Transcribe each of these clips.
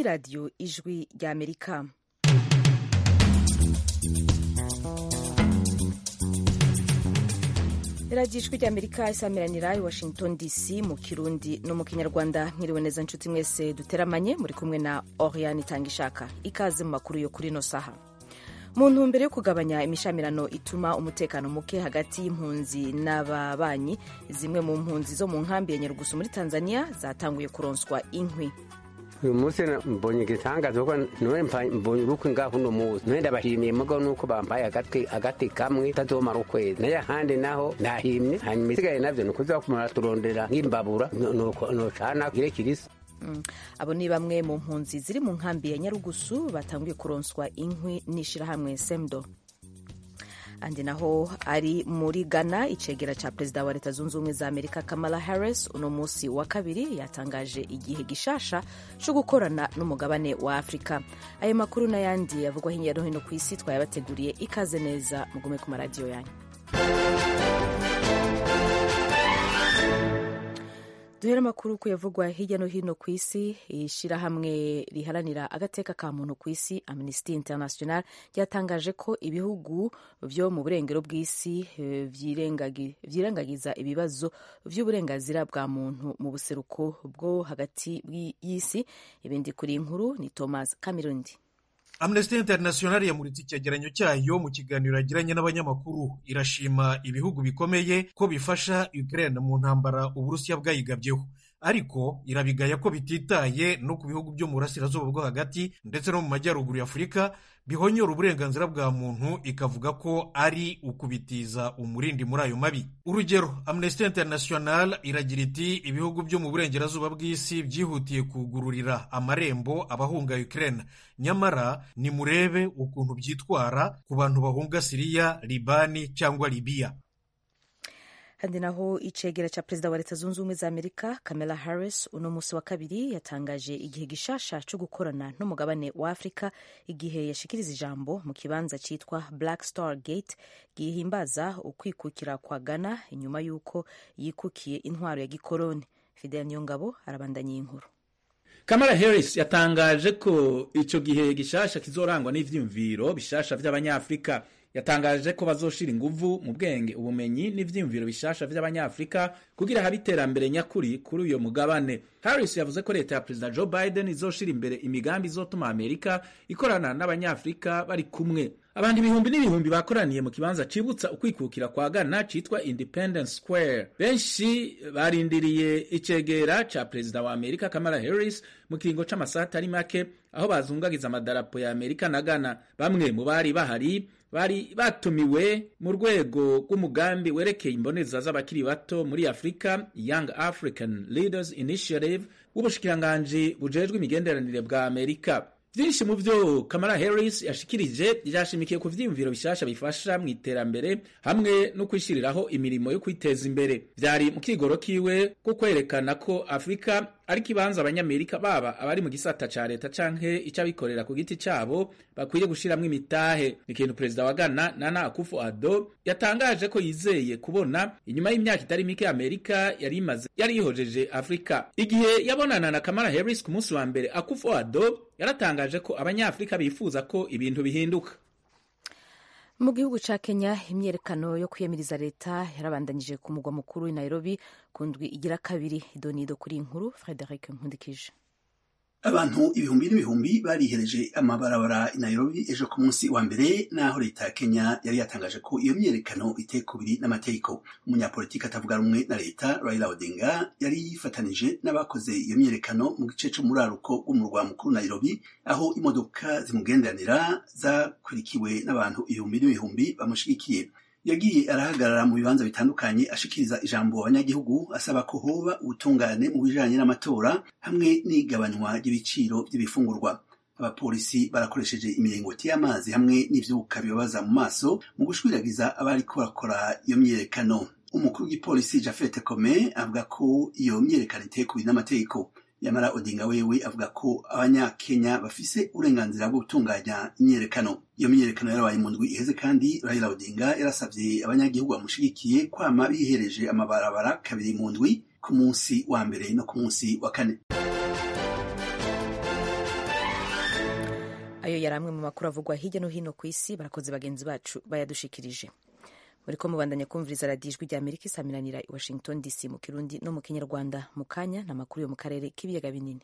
radiyo ijwi ry'amerika radiyo ijwi ry'amerika isamiranira i washington dc mu kirundi no mu kinyarwanda mwiriwe neza nshuti mwese duteramanye muri kumwe na oriane itangishaka ikaze mu makuru yo kuri ino saha mu ntumbero yo kugabanya imishamirano ituma umutekano muke hagati y'impunzi n'ababanyi zimwe mu mpunzi zo mu nkambi ya nyarugusu muri tanzania zatanguye kuronswa inkwi uyu munsi mbonye igitangaza kuko niwe mbonye urukwe ngaho uno munsi niwe ndabashimiye mugo nuko bampaye agati agati kamwe tazomara ukwezi nayo ahandi naho ndahimye hanyuma isigaye navyo ni ukuza kumara turondera nk'imbabura nocana gire kirisa abo ni bamwe mu mpunzi ziri mu nkambi ya nyarugusu batanguye kuronswa inkwi n'ishirahamwe semdo andi naho ari muri ghana icegera ca perezida wa leta zunze ubumwe za amerika kamala harris uno munsi wa kabiri yatangaje igihe gishasha co gukorana n'umugabane wa afurika ayo makuru n'ayandi yavugwa hirya no hino ku isi twayabateguriye ikaze neza mugume ku maradiyo yanyu duhera amakuru ku yavugwa hirya no hino ku isi ishyirahamwe riharanira agateka ka muntu ku isi amnesty international ryatangaje ko ibihugu byo mu burengero bw'isi vyirengagiza ibibazo vy'uburenganzira bwa muntu mu buseruko bwo hagati y'isi ibindi kuri inkuru ni thomas kamirundi amnesty international yamuritse icyegeranyo cyayo mu kiganiro yagiranye n'abanyamakuru irashima ibihugu bikomeye ko bifasha ukraine mu ntambara uburusiya bwayigabyeho ariko irabigaya ko bititaye no ku bihugu byo mu burasirazuba bwo hagati ndetse no mu majyaruguru ya afurika bihonyora uburenganzira bwa muntu ikavuga ko ari ukubitiza umurindi muri ayo mabi urugero amnesty international iragira iti ibihugu byo mu burengerazuba bw'isi byihutiye kugururira amarembo abahunga ukraine nyamara nimurebe ukuntu byitwara ku bantu bahunga siriya libani cyangwa libiya kandi naho icegera ca perezida wa leta zunze ubumwe za amerika kamala harris uno munsi wa kabiri yatangaje igihe gishasha co gukorana n'umugabane wa afurika igihe yashikiriza ijambo mu kibanza citwa black star gate gihimbaza ukwikukira kwa ghana inyuma y'uko yikukiye intwaro ya gikoroni fidel niyongabo arabandanya inkuru kamala harris yatangaje ko ico gihe gishasha kizorangwa n'ivyiyumviro bishasha vy'abanyafurika yatangaje ko bazoshira inguvu mu bwenge ubumenyi n'ivyiyumviro bishasha vy'abanyafurika kugira habe iterambere nyakuri kuri uyo mugabane harris yavuze ko leta ya perezida joe biden izoshira imbere imigambi izotuma amerika ikorana n'abanyafurika bari kumwe abantu ibihumbi n'ibihumbi bakoraniye mu kibanza cibutsa ukwikukira kwa ghana citwa independence square benshi barindiriye icegera ca perezida wa amerika kamala harris mu kiringo c'amasaha atari make aho bazungagiza amadarapo ya amerika na ghana bamwe mu bari bahari bari batumiwe mu rwego rw'umugambi werekeye imboneza z'abakiri bato muri afurika young african leaders initiative w'ubushikiranganji bujejwe imigenderanire bwa amerika vyinshi mu vyo kamala harris yashikirije vyashimikiye ku vyiyumviro bishasha bifasha mu iterambere hamwe no kwishiriraho imirimo yo kwiteza imbere vyari mu kigoro kiwe ko kwerekana ko afurika ari kibanza abanyamerika baba abari mu gisata ca leta canke ic'abikorera ku giti cabo bakwiye gushiramwo imitahe ikintu perezida wa ghana nana akufo addo yatangaje ko yizeye kubona inyuma y'imyaka itari mike amerika yari imaze yari yihojeje afurika igihe yabonana na kamala harris ku munsi wa mbere akufo addo yaratangaje ko abanyafurika bifuza ko ibintu bihinduka mu gihugu ca kenya imyerekano yo kwiyamiriza leta yarabandanyije ku mugwa mukuru i nairobi ku ndwi igira kabiri idonido kuri inkuru frederic nkundikije abantu ibihumbi n'ibihumbi barihereje amabarabara i Nairobi ejo ku munsi wa mbere naho leta ya Kenya yari yatangaje ko iyo myerekano iteye kubiri n'amategeko umunyapolitiki atavuga rumwe na leta Raila Odinga yari yifatanije n'abakoze iyo myerekano mu gice c'umuraruko w'umurwa mukuru Nairobi aho imodoka zimugenderanira zakurikiwe n'abantu ibihumbi n'ibihumbi bamushigikiye yagiye arahagarara mu bibanza bitandukanye ashikiriza ijambo abanyagihugu asaba ko hoba ubutungane mu bijanye n'amatora hamwe n'igabanywa ry'ibiciro by'ibifungurwa abapolisi barakoresheje imiringoti y'amazi hamwe n'ivyuka bibabaza mu maso mu gushwiragiza abariko bakora iyo myerekano umukuru w'igipolisi Jafet Kome avuga ko iyo myerekano iteye kubiri n'amategeko yamara odinga wewe avuga ko abanyakenya bafise uburenganzira bwo gutunganya imyerekano iyo myerekano yarabaye mu ndwi iheze kandi raila odinga yarasavye abanyagihugu bamushigikiye kwama bihereje amabarabara kabiri mu ndwi ku munsi wa mbere no ku munsi wa kane ayo yari amwe mu makuru avugwa hirya no hino ku isi barakoze bagenzi bacu bayadushikirije muri ko mubandanya kumviriza radiyo ijwi rya amerika isaminanira i washington dc mu kirundi no mu kinyarwanda mu kanya ni amakuru yo mu karere k'ibiyaga binini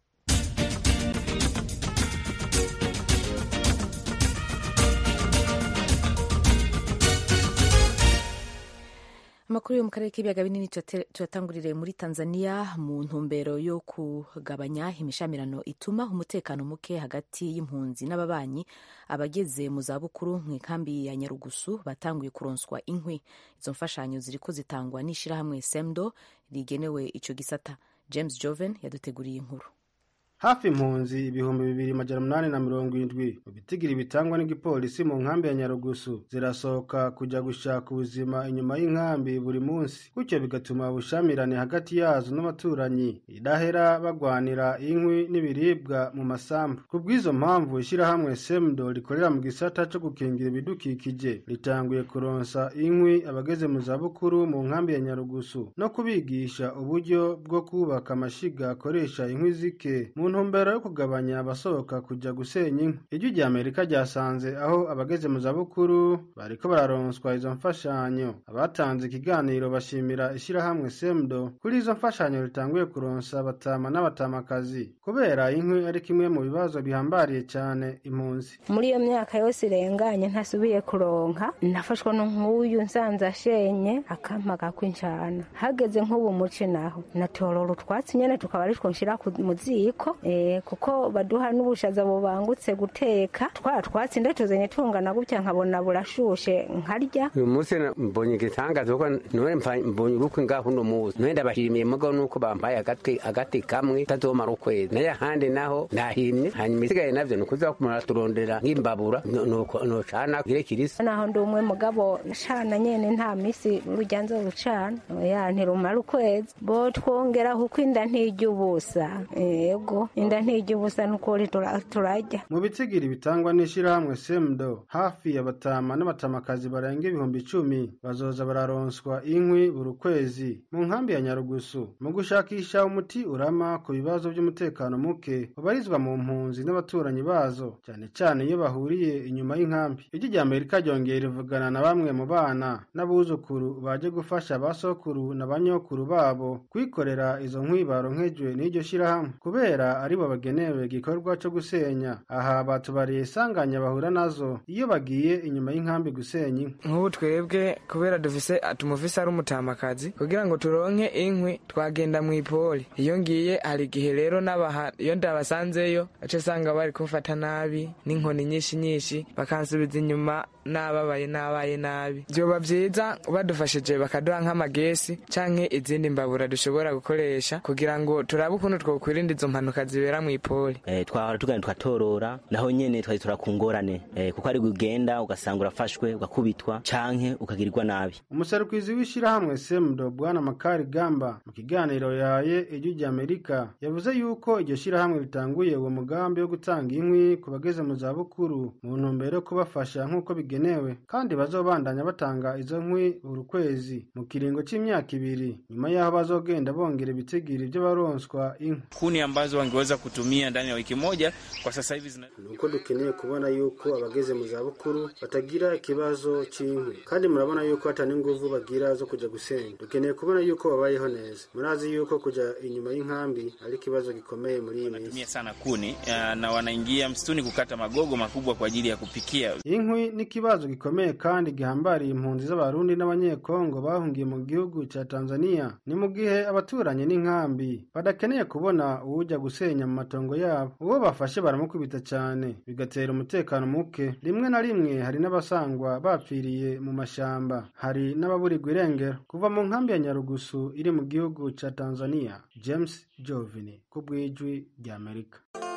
amakuru yo mu karere k'ibiyaga binini tuyatangurire muri tanzania mu ntumbero yo kugabanya imishamirano ituma umutekano muke hagati y'impunzi n'ababanyi abageze mu zabukuru mu ikambi ya nyarugusu batanguye kuronswa inkwi izo mfashanyo ziriko zitangwa n'ishyirahamwe semdo rigenewe ico gisata james joven yaduteguriye inkuru hafi impunzi ibihumbi bibiri majana umunani na mirongo indwi mu bitigiri bitangwa n'igipolisi mu nkambi ya nyarugusu zirasohoka kujya gushaka ubuzima inyuma y'inkambi buri munsi gutyo bigatuma ubushamirane hagati yazo n'abaturanyi idahera bagwanira inkwi n'ibiribwa mu masambu ku bw'izo mpamvu ishyirahamwe semdo rikorera mu gisata cyo gukingira ibidukikije ritanguye kuronsa inkwi abageze mu zabukuru mu nkambi ya nyarugusu no kubigisha uburyo bwo kubaka amashiga akoresha inkwi zike mu ntumbero yo kugabanya abasohoka kujya gusenya inkwi ijwi rya amerika ryasanze aho abageze mu zabukuru bariko bararonswa izo mfashanyo abatanze ikiganiro bashimira ishyirahamwe semdo kuri izo mfashanyo ritanguye kuronsa abatama n'abatamakazi kubera inkwi ari kimwe mu bibazo bihambariye cyane impunzi muri iyo myaka yose irenganye ntasubiye kuronka nafashwa n'nk'uyu nsanze ashenye akampa gakwinjana hageze nk'ubu muci naho natorora utwatsi nyene tukaba ari two nshira mu ziko kuko baduha n'ubushaza bubangutse guteka twa twatsi ndatuzanye tungana gutya nkabona burashushe nkarya uyu munsi mbonye igitangaza kuko none mbonye ubukwe ngaho uno munsi none ndabashimiye mugo nuko bampaye agati agati kamwe tazomara ukwezi nayo ahandi naho nahimye hanyuma isigaye navyo ni ukuza turondera nk'imbabura nocana kire kirisa naho ndi umwe mugabo cana nyene nta misi urujya nzorucana ya ntirumara ukwezi bo twongeraho uko inda ntirya ubusa yego inda ntijya ubusa n'ukuri turajya mu bitsigiri bitangwa n'ishyirahamwe semdo hafi ya batama n'abatamakazi barenga ibihumbi icumi bazoza bararonswa inkwi buri kwezi mu nkambi ya nyarugusu mu gushakisha umuti urama ku bibazo by'umutekano muke ubarizwa mu mpunzi n'abaturanyi bazo cyane cyane iyo bahuriye inyuma y'inkambi ijwi rya amerika ryongeye rivugana na bamwe mu bana n'abuzukuru baje gufasha basokuru na banyokuru babo kwikorera izo nkwi baronkejwe n'iryo shyirahamwe kubera aribo bagenewe igikorwa cyo gusenya aha batubariye isanganya bahura nazo iyo bagiye inyuma y'inkambi gusenya inkwi nk'ubu twebwe kubera dufise tumufise ari umutamakazi kugira ngo turonke inkwi twagenda mu ipoli iyo ngiye hari igihe rero n'abaha iyo ndabasanzeyo aca usanga bari kumfata nabi n'inkoni nyinshi nyinshi bakansubiza inyuma nababaye nabaye nabi vyoba vyiza badufashije bakaduha nk'amagesi canke izindi mbabura dushobora gukoresha kugira ngo turabe ukuntu twokwirinda izo mpanuka zibera mu ipoli eh, twahora tugana tukatorora naho nyene twari turakungorane eh, kuko ari ugenda ugasanga urafashwe ugakubitwa canke ukagirirwa nabi umuserukizi w'ishyirahamwe semdo bwana makari gamba mu kiganiro yaye ijwi rya amerika yavuze yuko iryo shyirahamwe ritanguye uwo mugambi wo gutanga inkwi ku bageze mu zabukuru mu ntumbero yo kubafasha nk'uko bigenewe kandi bazobandanya batanga izo nkwi buri kwezi mu kiringo c'imyaka ibiri nyuma y'aho bazogenda bongera ibitigiri vy'abaronswa inkwi kuni ambazo wangeweza kutumia ndani ya wiki moja kwa sasa hivi zina... nuko dukeneye kubona yuko abageze mu zabukuru batagira ikibazo cy'inkwi kandi murabona yuko hata n'inguvu bagira zo kuja gusenya dukeneye kubona yuko babayeho neza murazi yuko kuja inyuma y'inkambi ari ikibazo gikomeye muri iyi minsi wanatumia sana kuni uh, na wanaingia msituni kukata magogo makubwa kwa ajili ya kupikia inkwi ni ikibazo gikomeye kandi gihambariye impunzi z'abarundi n'abanyekongo bahungiye mu gihugu ca tanzania ni mu gihe abaturanyi n'inkambi badakeneye kubona uwujya gusenya mu matongo yabo uwo bafashe baramukubita cyane bigatera umutekano muke rimwe na rimwe hari n'abasangwa bapfiriye mu mashamba hari n'ababurirwa irengero kuva mu nkambi ya nyarugusu iri mu gihugu ca tanzania james jovini ku bw'ijwi ry'amerika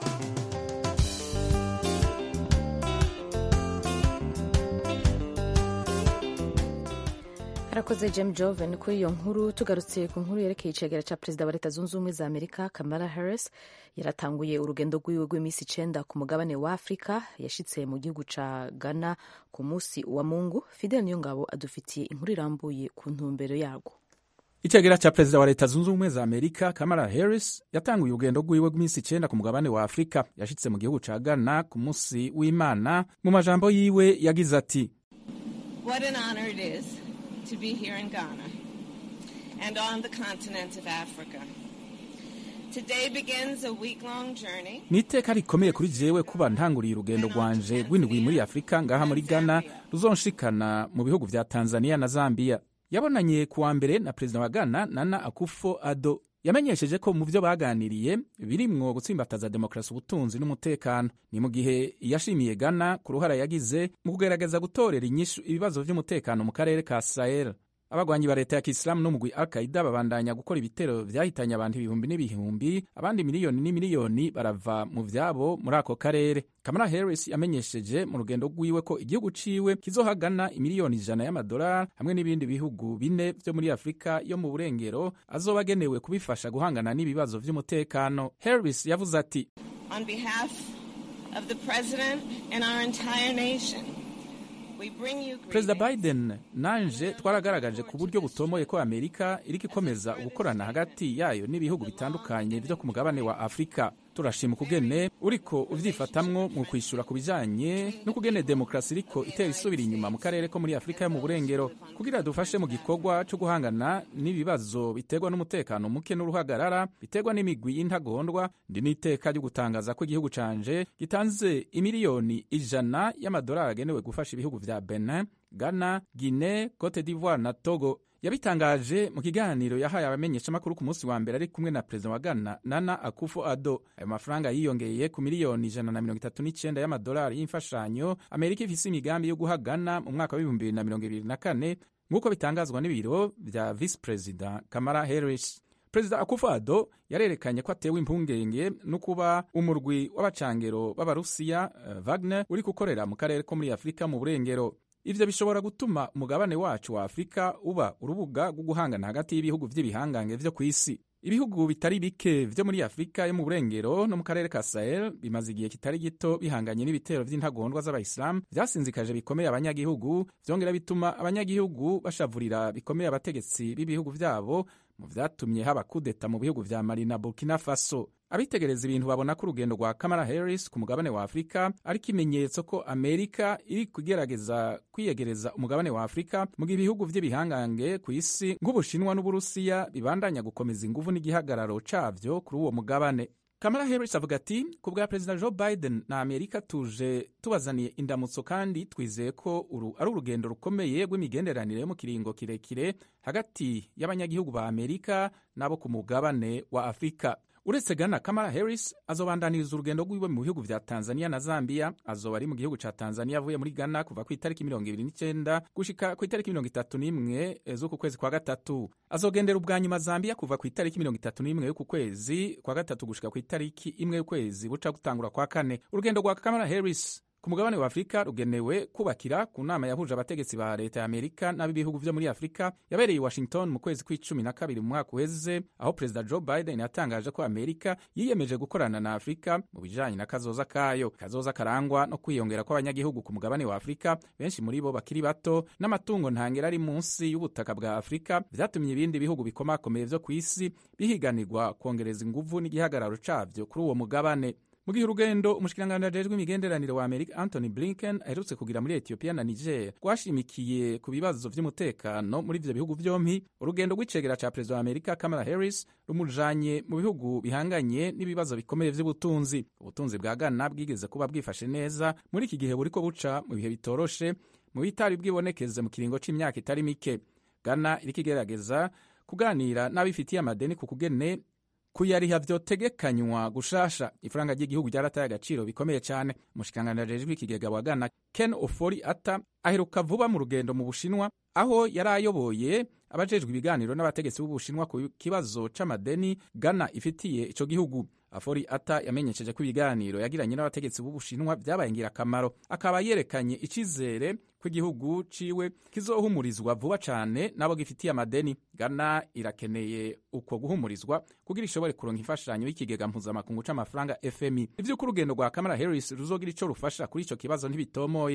arakoze Jem Joven kuri iyo nkuru tugarutse ku nkuru yerekeye icegera cya perezida wa leta zunze ubumwe za amerika kamala harris yaratanguye urugendo rwiwe rw'iminsi icenda ku mugabane wa afurika yashitse mu gihugu ca ghana ku munsi wa mungu fidel niyongabo adufitiye inkuru irambuye ku ntumbero yarwo icegera ca perezida wa leta zunze ubumwe za amerika kamala harris yatanguye urugendo rwiwe rw'iminsi icenda ku mugabane wa afurika yashitse mu gihugu ca ghana ku munsi w'imana mu majambo yiwe yagize ati What an honor it is to be here in Ghana and on the continent of Africa. Today begins a week-long journey. ni iteka rikomeye kuri jewe kuba ntanguriye urugendo rwanje rw'indwi muri afurika ngaha muri ghana ruzonshikana mu bihugu vya tanzania na zambia yabonanye kuwa mbere na perezida wa ghana nana akufo ado yamenyesheje ko mu vyo baganiriye birimwo gutsimbataza demokarasi ubutunzi n'umutekano ni mu gihe yashimiye ghana ku ruhara yagize mu kugerageza gutorera inyishu ibibazo vy'umutekano mu karere ka sahel abagwanyi ba leta ya kisilamu n'umugwi al qaida babandanya gukora ibitero vyahitanye abantu ibihumbi n'ibihumbi abandi miliyoni n'imiliyoni barava mu vyabo muri ako karere kamala harris yamenyesheje mu rugendo rwiwe ko igihugu ciwe kizohagana imiliyoni ijana y'amadolari hamwe n'ibindi bihugu bine vyo muri afurika yo mu burengero azoba agenewe kubifasha guhangana n'ibibazo vy'umutekano harris yavuze ati On behalf of the President and our entire nation, we bring you perezida greetings. biden nanje twaragaragaje ku buryo butomoye ko amerika iriko ikomeza gukorana hagati yayo n'ibihugu bitandukanye vyo ku mugabane wa afurika turashima ukugene uriko uvyifatamwo mu kwishura ku bijanye n'ukugene demokarasi iriko itera isubira inyuma mu karere ko muri afurika yo mu burengero kugira dufashe mu gikorwa co guhangana n'ibibazo biterwa n'umutekano muke n'uruhagarara biterwa n'imigwi y'intagondwa ndi n'iteka ryo gutangaza ko igihugu canje gitanze imiliyoni ijana y'amadolari agenewe gufasha ibihugu vya benin ghana guine cote d'ivoire na togo yabitangaje mu kiganiro yahaye abamenyeshamakuru ku munsi wa mbere ari kumwe na perezida wa ghana nana akufo ado ayo mafaranga yiyongeye ku miliyoni ijana na mirongo itatu n'icenda y'amadolari y'imfashanyo amerika ifise imigambi yo guha ghana mu mwaka w'ibihumbi bibiri na mirongo ibiri na kane nk'uko bitangazwa n'ibiro vya visi perezida kamara harris perezida akufo ado yarerekanye ko atewe impungenge no kuba umurwi w'abacangero b'abarusiya uh, wagner uri gukorera mu karere ko muri afurika mu burengero ivyo bishobora gutuma umugabane wacu wa afurika uba urubuga rwo guhangana hagati y'ibihugu vy'ibihangange vyo kw'isi ibihugu bitari bike vyo muri afurika yo mu burengero no mu karere ka sahel bimaze igihe kitari gito bihanganye n'ibitero vy'intagondwa z'abayisilamu vyasinzikaje bikomeye abanyagihugu vyongera bituma abanyagihugu bashavurira bikomeye abategetsi b'ibihugu vyabo mu vyatumye haba kudeta mu bihugu vya mali na burkina faso abitegereza ibintu babona ko urugendo rwa kamala harris ku mugabane wa afurika ari ikimenyetso ko amerika iri kugerageza kwiyegereza umugabane wa afurika mu gihe ibihugu vy'ibihangange ku isi nk'ubushinwa n'uburusiya bibandanya gukomeza inguvu n'igihagararo cavyo kuri uwo mugabane kamala harris avuga ati ku bwa perezida joe biden na amerika tuje tubazaniye indamutso kandi twizeye ko uru ari urugendo rukomeye rw'imigenderanire yo mu kiringo kirekire hagati y'abanyagihugu ba amerika n'abo ku mugabane wa afurika uretse Ghana Kamala Harris azobandaniriza urugendo rwiwe mu bihugu vya Tanzania na Zambia azoba ari mu gihugu ca Tanzania avuye muri Ghana kuva ku itariki mirongo ibiri n'icenda gushika ku itariki mirongo itatu n'imwe z'uku kwezi kwa gatatu azogendera ubwa nyuma Zambia kuva ku itariki mirongo itatu n'imwe y'uku kwezi kwa gatatu gushika ku itariki imwe y'ukwezi buca gutangura kwa kane urugendo rwa Kamala Harris ku mugabane wa afurika rugenewe kubakira ku nama yahuje abategetsi ba leta ya amerika n'ab'ibihugu vyo muri afurika yabereye i washington mu kwezi kw'icumi na kabiri mu mwaka uheze aho perezida joe biden yatangaje ko amerika yiyemeje gukorana na afurika mu bijanye na kazoza kayo kazoza karangwa no kwiyongera kw'abanyagihugu ku mugabane wa afurika benshi muri bo bakiri bato n'amatungo ntangera ari munsi y'ubutaka bwa afurika vyatumye ibindi bihugu bikomakomeye vyo kw'isi bihiganirwa kwongereza inguvu n'igihagararo cavyo kuri uwo mugabane mu gihe urugendo umushikiranganji ajejwe imigenderanire wa amerika anthony blinken aherutse kugira muri etiyopiya na niger rwashimikiye ku bibazo vy'umutekano muri ivyo bihugu vyompi urugendo rw'icegera ca perezida wa amerika kamala harris rumujanye mu bihugu bihanganye n'ibibazo bikomeye vy'ubutunzi ubutunzi bwa ghana bwigeze kuba bwifashe neza muri iki gihe buriko buca mu bihe bitoroshe mu bitari bwibonekeze mu kiringo c'imyaka itari mike ghana iriko igerageza kuganira n'abifitiye amadeni ku kugene kuyariha vyotegekanywa gushasha ifaranga ry'igihugu ryarataye agaciro bikomeye cyane umushikiranganji ajejwe ikigega wa Ghana Ken Ofori Ata aheruka vuba mu rugendo mu Bushinwa aho yari ayoboye abajejwe ibiganiro n'abategetsi b'Ubushinwa ku kibazo c'amadeni Ghana ifitiye ico gihugu Afori Ata yamenyesheje ko ibiganiro yagiranye n'abategetsi b'Ubushinwa vyabaye ngirakamaro akaba yerekanye icizere ko igihugu ciwe kizohumurizwa vuba cane n'abo gifitiye amadeni Ghana irakeneye uko guhumurizwa kugira ishobore kuronka imfashanyo y'ikigega mpuzamakungu c'amafaranga FMI ivy'uko urugendo rwa Kamala Harris ruzogira ico rufasha kuri ico kibazo ntibitomoye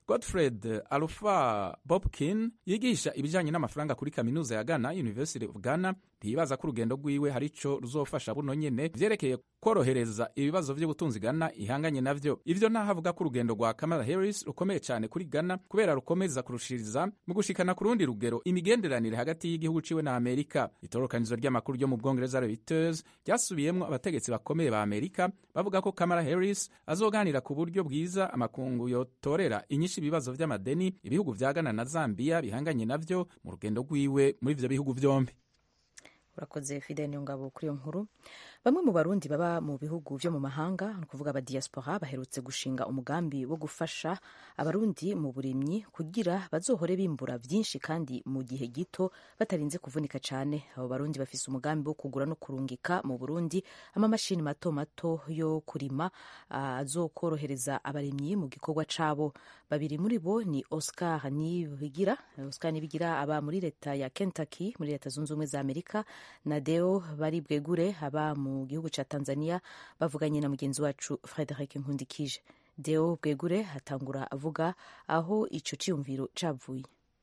godfred alufa bobkin yigisha ibijyanye n'amafaranga kuri kaminuza ya ghana university of ghana ntiyibaza ko urugendo rwiwe hari ico ruzofasha buno nyene vyerekeye korohereza ibibazo vy'ubutunzi ghana ihanganye navyo ivyo ntahavuga ko urugendo rwa kamala harris rukomeye cyane kuri ghana kubera rukomeza kurushiriza mu gushikana ku rundi rugero imigenderanire hagati y'igihugu ciwe na amerika itorokanizo ry'amakuru ryo mu bwongereza reuters ryasubiyemwo abategetsi bakomeye ba amerika bavuga ko kamala harris azoganira ku buryo bwiza amakungu yotorera inyinshi ibibazo vy'amadeni ibihugu vya ghana na zambia bihanganye navyo mu rugendo rwiwe muri ivyo bihugu vyombi urakoze fidel ngabo kuri iyo nkuru bamwe mu barundi baba mu bihugu vyo mu mahanga ni ukuvuga aba diaspora baherutse gushinga umugambi wo gufasha abarundi mu burimyi kugira bazohore bimbura vyinshi kandi mu gihe gito batarinze kuvunika cane abo barundi bafise umugambi wo kugura no kurungika mu burundi amamashini mato mato yo kurima azokorohereza abarimyi mu gikorwa cabo babiri muri bo ni oscar nibigira oscar nibigira aba muri leta ya kentucky muri leta zunze ubumwe za amerika na deo bari bwegure aba mu gihugu ca tanzania bavuganye na mugenzi wacu frederic nkundikije deo bwegure hatangura avuga aho ico ciyumviro cavuye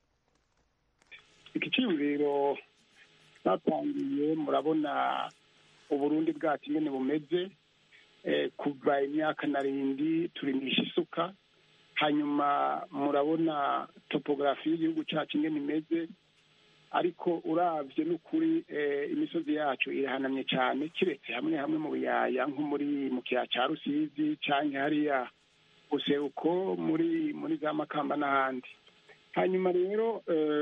iki ciyumviro batangiye murabona uburundi bwacu ingene bumeze kuva imyaka narindi turimisha isuka hanyuma murabona topogarafi y'igihugu cyacu ingene imeze ariko uravye n'ukuri imisozi yacu irahanamye cyane kiretse hamwe hamwe mu biyaya nko muri mu kiyaya cya rusizi canke hariya useruko muri muri za makamba n'ahandi hanyuma rero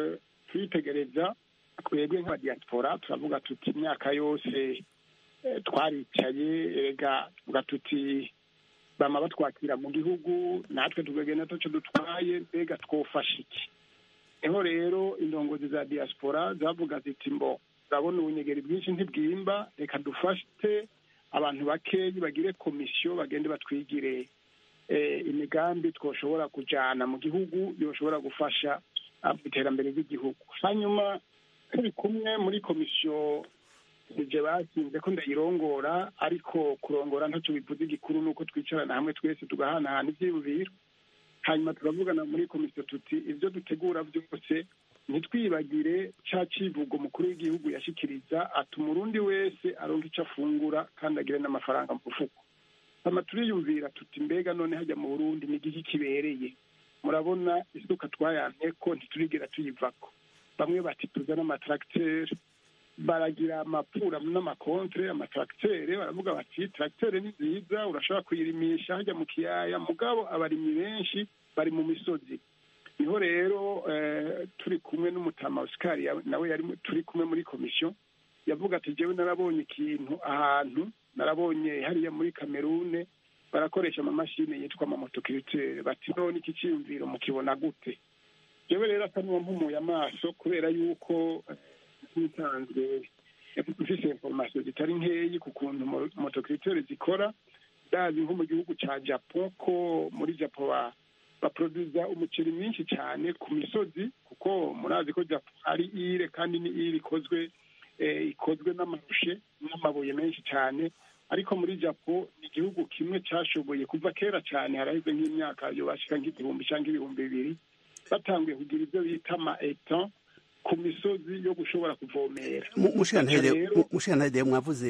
turitegereza twebwe nk'abadiaspora turavuga tuti imyaka yose twaricaye rega tuvuga tuti bama batwakira mu gihugu natwe tugagenda taco dutwaye mbega twofasha iki niho rero indongozi za diaspora zavuga ziti mbo urabona ubunyegeri bwinshi ntibwimba reka dufate abantu bakeyi bagire komisiyo bagende batwigire imigambi twoshobora kujana mu gihugu yoshobora gufasha iterambere ry'igihugu hanyuma turi kumwe muri komisiyo nije bakinze ko ndayirongora ariko kurongora ntaco bivuze igikuru nuko twicarana hamwe twese tugahanahana ivyiyumviro hanyuma turavugana muri komisiyo tuti ibyo dutegura byose ntitwibagire cya kivugo mukuru w'igihugu yashikiriza atuma urundi wese aronka icyo afungura kandi agire n'amafaranga mu mufuko hama turiyumvira tuti mbega none hajya mu burundi ni igiki kibereye murabona isuka twayamye ko ntiturigera tuyivako bamwe bati tuzane amatracteur baragira amapura n'amakontre amatracteur baravuga bati tracteur ni nziza urashobora kuyirimisha hajya mu kiyaya mugabo abarimyi benshi bari mu misozi niho rero turi kumwe n'umutama Oscar nawe yari turi kumwe muri komisiyo yavuga ati jewe narabonye ikintu ahantu narabonye hariya muri kamerune barakoresha amamashini yitwa amamotokiritere bati none iki cyiyumviro mukibona gute jewe rero asa n'uwampumuye amaso kubera yuko ntitanzwe mfise informasiyo zitari nkeyi ku kuntu motokiritere zikora ndazi nko mu gihugu ca japo ko muri japo baproduza umuceri mwinshi cyane ku misozi kuko murazi ko japo ari ire kandi ni ire ikozwe ikozwe n'amarushe n'amabuye menshi cyane ariko muri japo ni igihugu kimwe cyashoboye kuva kera cyane haraheze nk'imyaka yobashika nk'igihumbi cyangwa ibihumbi bibiri batanguye kugira ibyo bita ama etan ku misozi yo gushobora kuvomera mushirantare mwavuze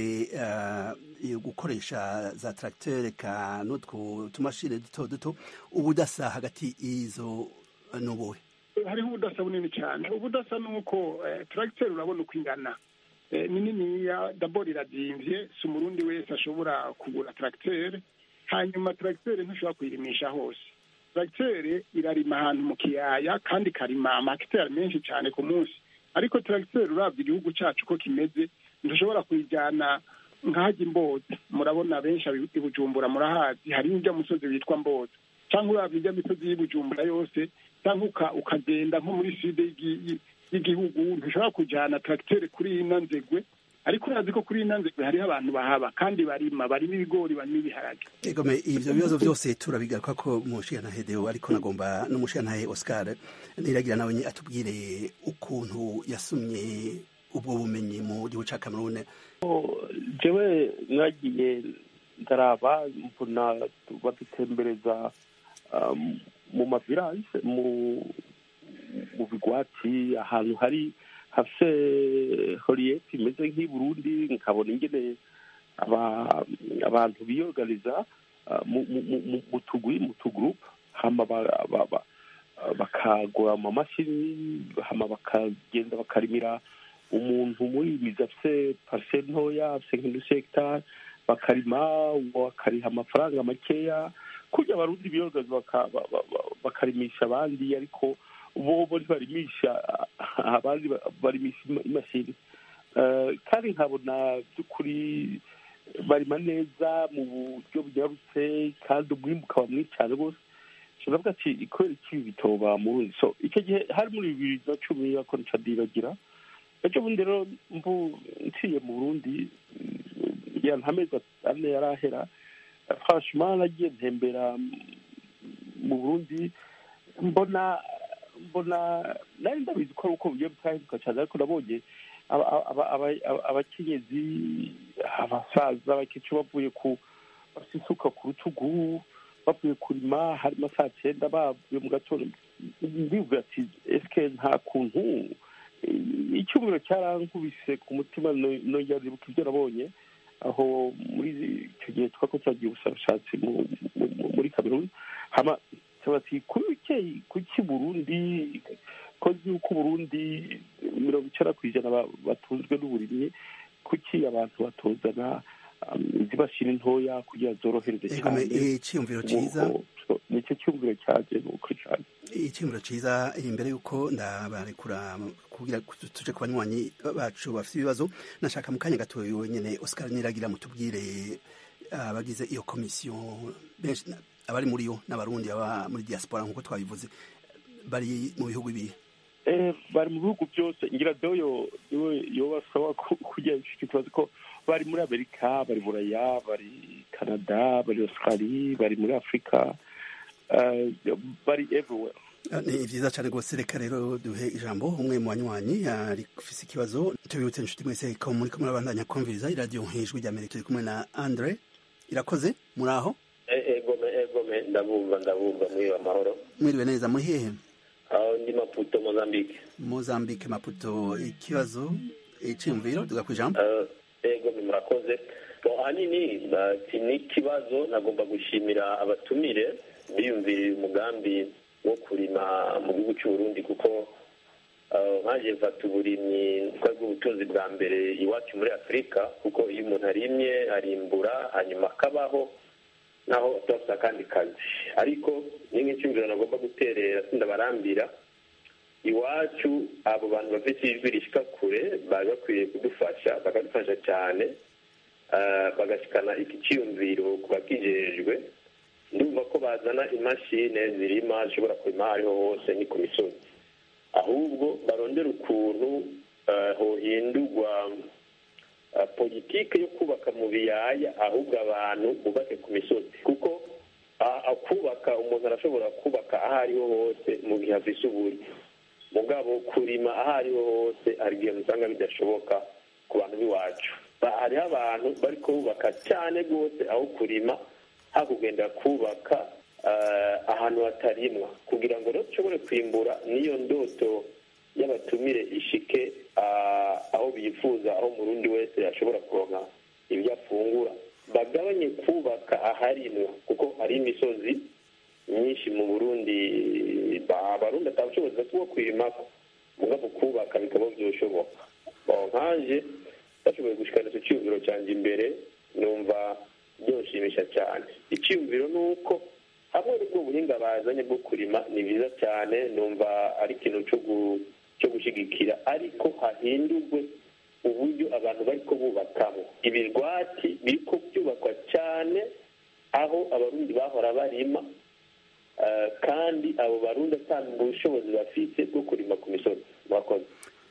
gukoresha za tracteur ka n'utwo tumashini duto duto ubudasa hagati y'izo n'ubuhe hariho ubudasa bunini cyane ubudasa ni uko tracteur urabona uko ingana ni niniya dabord iradimvye si umurundi wese ashobora kugura tracteur hanyuma tracteur ntushobora kuyirimisha hose tracteur irarima ahantu mu kiyaya kandi ikarima amakiteri menshi cyane ku munsi ariko tracteur urabye igihugu cyacu uko kimeze ntushobora kuyijyana nk'ahajya imboza murabona benshi i bujumbura murahazi hari n'ujya musozi witwa mboza cyangwa urabye ijya misozi y'ibujumbura yose cyangwa ukagenda nko muri side y'igihugu ntushobora kujyana tracteur kuri ino nzegwe ariko urazi ko kuri ino nzegwe hariho abantu bahaba kandi barima barimo ibigori barimo ibiharage egome ivyo bibazo byose turabigaruka ko mushiyantahe deo ariko nagomba n'umushiyantahe oscar niragira nawe atubwire ukuntu yasumye ubwo bumenyi mu gihugu ca cameroon jewe nagiye ndaraba mbona badutembereza mu maviranse mu mu bigwati ahantu hari hafise horiyeti imeze nk'i burundi nkabona ingene aba- abantu biyoganiza ah, mu- mu- mu- mu- mu tugwi mu tugurupe hama ba- ba- ba- bakagura amamashini hama bakagenda bakarimira umuntu muri mizi afise pariseri ntoya afise nk'indusi hegitari bakarima uwo bakariha amafaranga makeya kurya abarundi biyogaza baka- ba- ba- ba- bakarimisha abandi ariko bo bo ntibarimisha abandi ba- barimisha ima- imashini Eh, kandi nkabona by'ukuri barima neza mu buryo bunyarutse kandi umwimbu ukaba mwinshi cyane rwose turavuga ati kubera iki ibi bitoba mu burundi so icyo gihe hari muri bibiri na cumi ako nica ndibagira ejo bundi rero mbu nciye mu burundi mm, ya ntamezi ane yari ahera franchement nagiye ntembera mu burundi mbona mbona nari ndabizi ko ari uko bigiye bitahinduka cyane ariko nabonye aba- aba- aba- aba- abakenyezi abasaza abakecuru bavuye ku bafite isuka ku rutugu bavuye kurima harimo saa cyenda bavuye mu gatondo ndivuga ati esike nta kuntu eh, icyumviro cyarankubise ku mutima no- nongera ndibuka ibyo nabonye aho muri icyo gihe twako twagiye ubushakashatsi mu- mu- mu- muri kameruni hama bati kuki kuki burundi kozi yuko uburundi mirongo icyenda ku ijana ba- batunzwe n'uburimyi kuki abantu batuzana um, izimashini ntoya kugira zorohereze Egome, cyane iciyumviro ciza. Nuko, so, nicyo cyumviro cyanjye ni ukuri cyane icyumviro cyiza imbere y'uko ndabarekura kugira tuje ku banywanyi bacu bafite ibibazo nashaka mu kanya gato wenyine Oscar Niragira mutubwire abagize iyo komisiyo benshi abari muri yo n'abarundi baba muri diaspora nk'uko twabivuze bari mu bihugu ibihe Eh, bari mu bihugu byose ngira doyo niwe yobasaba kugira icyo kibazo ko bari muri amerika bari buraya bari canada bari australie bari muri afurika eh, bari everywhere Ah, ni vyiza cyane rwose reka rero duhe ijambo umwe mu banywanyi ari ufise ikibazo tubibutse inshuti mwese ko muri kumwe n'abandanya kumviriza iradiyo nk'ijwi rya amerika turi kumwe na andre irakoze muri aho egome egome ndabumva ndabumva mwiriwe amahoro mwiriwe neza muri hehe aho ndi maputo mozambique mozambique maputo ikibazo iciyumviro tuga ku ijambo Eh, egome murakoze Bon, ahanini ba- si n'ikibazo nagomba gushimira abatumire biyumviriye umugambi wo kurima mu gihugu cy'uburundi kuko eh, nkaje mfata uburimyi twari ubutunzi bwa mbere iwacu muri afurika kuko iyo umuntu arimye arimbura hanyuma akabaho naho atafite akandi kazi ariko ni nk'icyumviro nagomba guterera sindabarambira iwacu abo bantu bafite ijwi rishyika kure bari bakwiriye kudufasha bakadufasha cyane eh, bagashikana iki cyiyumviro ku bakijejwe ndumva ko bazana imashini zirima zishobora kurima aho ariho hose ni ku misozi ahubwo barondera ukuntu eh, hohindurwa eh, politike yo kubaka mu biyaya ahubwo abantu bubake ku misozi kuko ah, ah, kubaka umuntu arashobora kubaka aho ariho hose mu gihe afise uburyo mugabo kurima aho ariho hose hari igihe usanga bidashoboka ku bantu b'iwacu Ba- hariho abantu bari kubaka cyane rwose aho kurima hakugenda kubaka eh, ahantu hatarimwa kugira ngo rero dushobore kwimbura n'iyo ndoto y'abatumire ishike ah, aho bifuza aho umurundi wese yashobora kuronka ibyo afungura bagabanye kubaka aharimwa kuko hari imisozi myinshi mu burundi ba- abarundi atabushobozi bafite bwo kwirimako mugabo kubaka bikaba byoshoboka Bon, nkanje bashoboye gushikana icyo cyiyumviro cyanjye imbere numva byoshimisha cyane icyiyumviro ni uko hamwe n'ubwo buhinga bazanye bwo kurima ni byiza cyane numva ari ikintu cyo gu- cyo gushyigikira ariko hahindurwe uburyo abantu bari ko bubakamo ibirwati biri ko byubakwa cyane aho abarundi bahora barima eh, kandi abo barundi atanga ubushobozi bafite bwo kurima ku misozi murakoze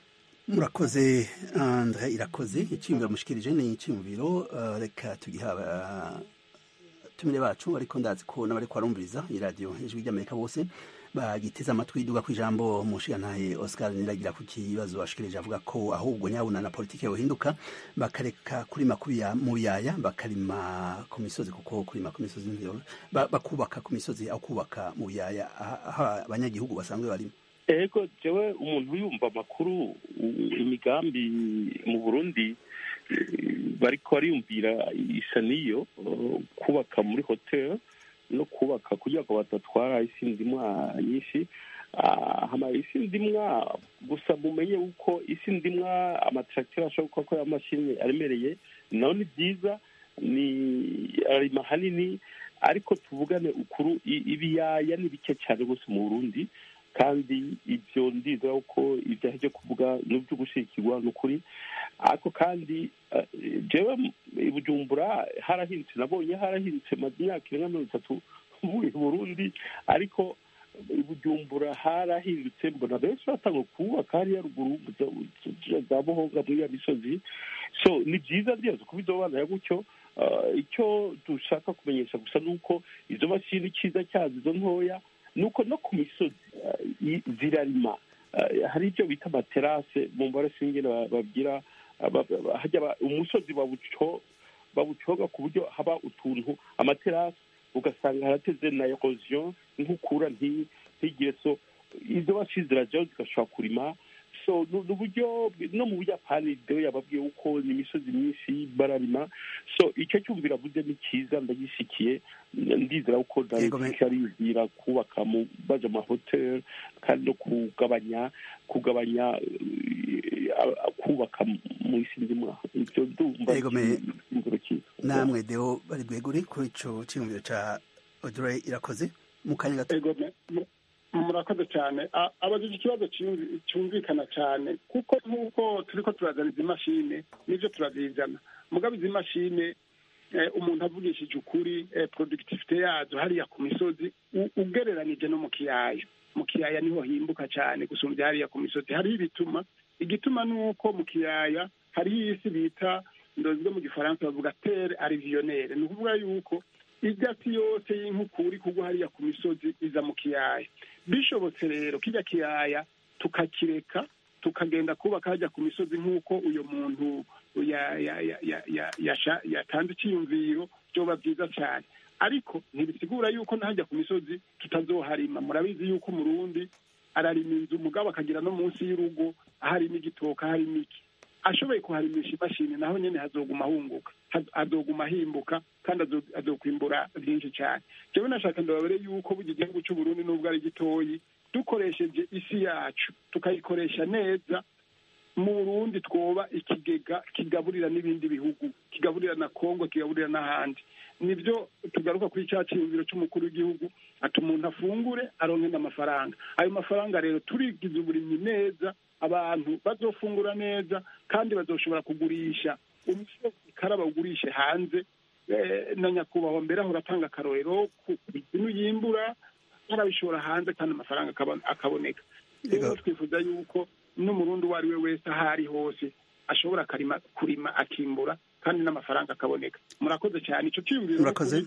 murakoze andre irakoze icyiyumviro mushikirije ni icyiyumviro uh, reka tugiha abatumire bacu ariko ndazi ko n'abariko barumviriza iradiyo ijwi ry'amerika bose bagiteze amatwi duga ku ijambo mushigantahe oscar niragira ku kibazo ashikirije avuga ko ahubwo nyabuna na politiki yohinduka bakareka kurima mu biyaya bakarima ku misozi kuko kurima ku misozi bakubaka ku misozi aho kubaka mu biyaya aho abanyagihugu basanzwe barimo ego jewe umuntu yumva amakuru imigambi mu burundi bariko bariyumvira isa n'iyo kubaka muri hoteli no kubaka kugira ngo badatwara isi ndimwa nyinshi hama isi ndimwa gusa mumenye uko isi ndimwa amatracteur ashobora gukora amashini aremereye naho ni byiza ni arima hanini ariko tuvugane ukuru ibiyaya ni bike cyane rwose mu burundi kandi ibyo ndizera ko ibyaha byo kuvuga n'ibyo gushyigikirwa ni ukuri ariko kandi jewe bujumbura harahindutse nabonye harahindutse maze imyaka irenga mirongo itatu mvuye burundi ariko bujumbura harahindutse mbona benshi batanga kubaka hariya ruguru za buhonga muri ya misozi so ni byiza rwose kuba izo bana gutyo icyo dushaka kumenyesha gusa ni uko izo mashini icyiza cyazo izo ntoya ni uko no ku misozi zirarima hari ibyo bita amaterase mu mbare singene babwira umusozi bawucoga ku buryo haba utuntu amaterase ugasanga harateze na erosion nk'ukura ntigire so izo mashini zirajyaho zigashobora kurima so ni uburyo no mu buyapani rero yababwiye uko ni imisozi myinshi bararima so icyo cyumvira avuze ni cyiza ndagishyikiye ndizera ko darifika aribwira kubaka mu baje mu mahoteli kandi no kugabanya kugabanya kubaka mu isi ndimwa ibyo ndumva inzira cyiza namwe deo bari bwegure kuri ico cyumviro ca Audrey irakoze mu kanya gato murakoze cyane abajije ikibazo cyumvikana cyane kuko nk'uko turi ko turazana izi mashine n'ibyo turazizana mugabo izi mashine umuntu avugishije ukuri productivite yazo hariya ku misozi ugereranije no mu kiyaya mu kiyaya niho himbuka cyane gusumbya hariya ku misozi hariho ibituma igituma ni uko mu kiyaya hariho isi bita ndozwe mu gifaransa bavuga tere ariviyonere ni ukuvuga yuko ibyatsi yose y'inkukuri kugwa hariya ku misozi iza mu kiyaya bishobotse rero kijya kiyaya tukakireka tukagenda kubaka hajya ku misozi nk'uko uyu muntu yatanze icyiyumviro byoba byiza cyane ariko ntibisigura yuko ntajya ku misozi tutazoharima murabizi yuko umurundi ararima inzu mugabo akagira no munsi y'urugo aharimo igitoka harimo iki ashoboye kuharimisha imashini naho nyine hazoguma ahunguka hazoguma ahimbuka kandi azokwimbura byinshi cyane jewe nashaka ndababere yuko burya igihugu cy'uburundi n'ubwo ari gitoyi dukoresheje isi yacu tukayikoresha neza mu burundi twoba ikigega kigaburira n'ibindi bihugu kigaburira na kongo kigaburira n'ahandi nibyo tugaruka kuri cya cyiyumviro cy'umukuru w'igihugu ati umuntu afungure aronke n'amafaranga ayo mafaranga rero turigize uburimyi neza abantu bazofungura neza kandi bazoshobora kugurisha umusozi kara bawugurishe hanze na nyakubahwa mbere aho uratanga akarorero ku bintu yimbura arabishora hanze kandi amafaranga akaboneka rero twifuza yuko n'umurundi uwo ari we wese aho ari hose ashobora kurima akimbura kandi n'amafaranga akaboneka murakoze cyane icyo cyiyumviro murakoze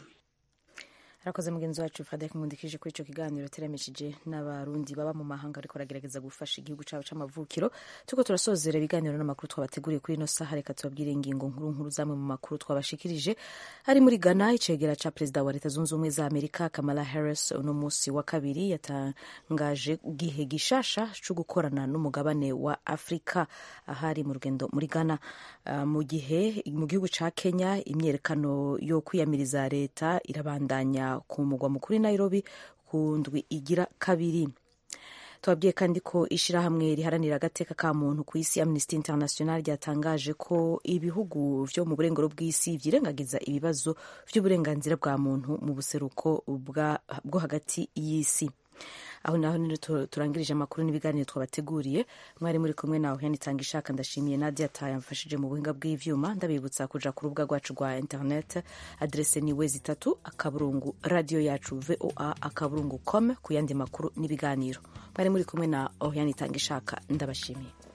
arakoze mugenzi wacu frederic nkundikije kuri icyo kiganiro teramishije n'abarundi baba mu mahanga ariko baragerageza gufasha igihugu cyabo c'amavukiro turiko turasozera ibiganiro n'amakuru twabateguriye kuri ino saha reka tubabwire ingingo nkuru nkuru zamwe mu makuru twabashikirije ari muri ghana icegera ca perezida wa leta zunze ubumwe za amerika kamala harris uno musi wa kabiri yatangaje gihe gishasha co gukorana n'umugabane wa afurika ahari mu rugendo muri ghana uh, mu gihe mu gihugu ca kenya imyerekano yo kwiyamiriza leta irabandanya ku mugwa mukuru Nairobi ku ndwi igira kabiri tubabwiye kandi ko ishyirahamwe riharanira agateka ka muntu ku isi Amnesty International ryatangaje ko ibihugu vyo mu burengero bw'isi vyirengagiza ibibazo vy'uburenganzira bwa muntu mu buseruko bwo hagati y'isi aho naho nino turangirije amakuru n'ibiganiro twabateguriye mwari muri kumwe nawe yanitanga ishaka ndashimiye nadia tayamfashije mu buhinga bw'ivyuma ndabibutsa kuja ku rubuga rwacu rwa internet adrese ni wezi itatu akaburungu radio yacu voa akaburungu com ku yandi makuru n'ibiganiro mwari muri kumwe na oriane itanga ishaka ndabashimiye